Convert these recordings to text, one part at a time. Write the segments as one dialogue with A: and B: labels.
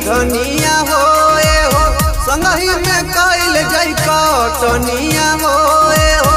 A: धनिया हो ए हो संगही में कैल जई कटनिया हो ए हो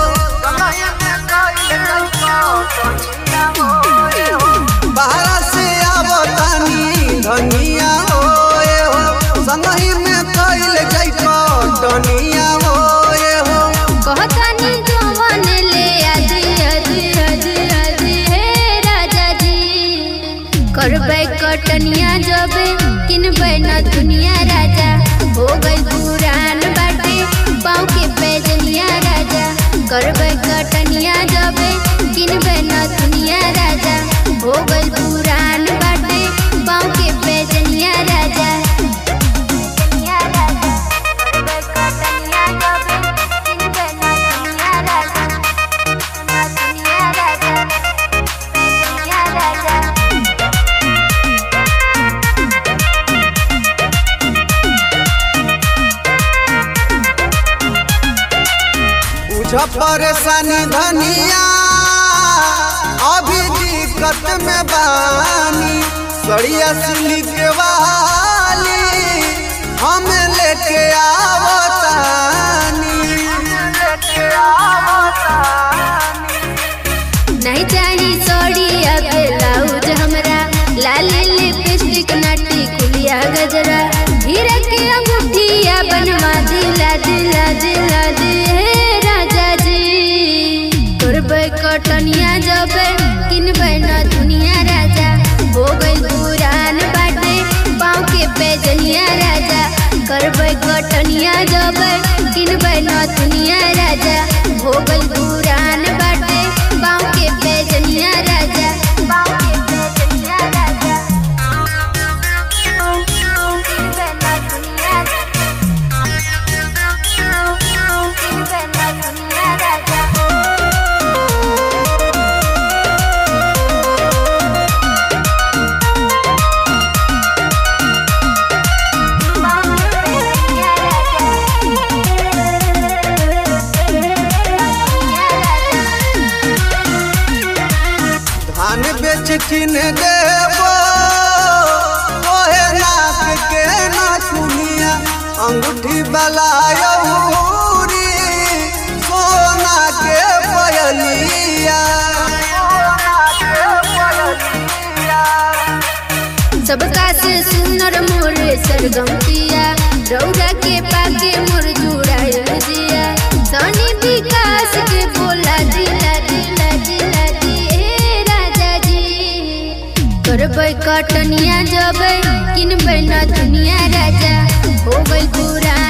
A: बाहर से आवतानी धनिया हो ए हो संगही में कैल जई कटनिया हो ए हो
B: कहतानी जवन ले आज आज आज आज हे राजा जी करबै कटनिया जबे किनबै न दुनिया राजा हो गई पुरान बाटे पाँव के पैजनिया राजा करबै कटनिया जबे किनबै न दुनिया राजा हो गई पुरान बाटे पाँव के पैजनिया राजा
A: बुझ परेशानी धनिया अभी दिक्कत में बानी सड़िया सिलिक वाली हम लेके आवतानी
B: नहीं चाही सड़ी ब्लाउज हमरा लाल लिपस्टिक नाटी कुलिया गजरा हीरा के अंगूठिया बनवा दिला दिला दिला दे हे राजा जी करबै कटनिया जबे किनबै न दुनिया राजा हो गई पुरान बाटे पाँव के पैजनिया राजा करबै कटनिया जबे किनबै न दुनिया राजा हो गई पुरान बाटे पाँव के पैजनिया राजा पाँव के पैजनिया राजा किनबै न दुनिया किनबै न दुनिया राजा
A: धान बेच किन देबो ओहे नाक के नाकुनिया अंगूठी वाला यौरी सोना के पयलिया
B: सबका से सुनर मोर सरगम पिया रौरा के पाके मोर जुड़ायल जिया सनी विकास के बोला दिला दिला दिला दी हे राजा जी करबै कटनिया जबै किनबै न दुनिया राजा हो गई पुरान